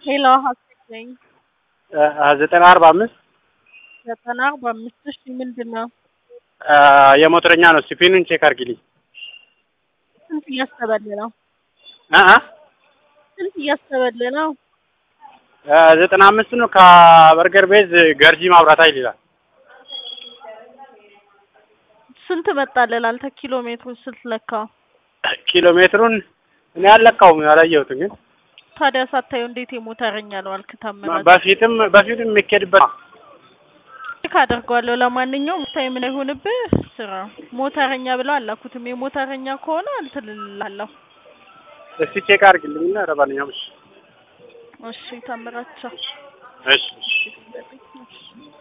ሄሎ ሀሴት ነኝ። ዘጠና አርባ አምስት ዘጠና አርባ አምስት እሺ ምንድን ነው? የሞተረኛ ነው። ስፒኑን ቼክ አድርጊልኝ። ስንት እያሰበል ነው? እ እ ስንት እያሰበል ነው? ዘጠና አምስት ነው። ከበርገር ቤዝ ገርጂ ማብራት ኃይል ይላል። ስንት መጣልህ አንተ ኪሎ ሜትሩን ስትለካው? ኪሎ ሜትሩን እኔ አልለካውም ያላየሁትን ግን ታዲያ ሳታየው እንዴት የሞተረኛ ነው አልክ? ታመናል በፊትም በፊትም የሚኬድበት ቼክ አደርገዋለሁ። ለማንኛውም ታይ ምን ይሁንብህ ስራ ሞተረኛ ብለው አላኩትም። የሞተረኛ ከሆነ እንትን እልልሃለሁ። እስቲ ቼክ አድርግልኝና ለማንኛውም እሺ እሺ ታምራቸው እሺ እሺ እሺ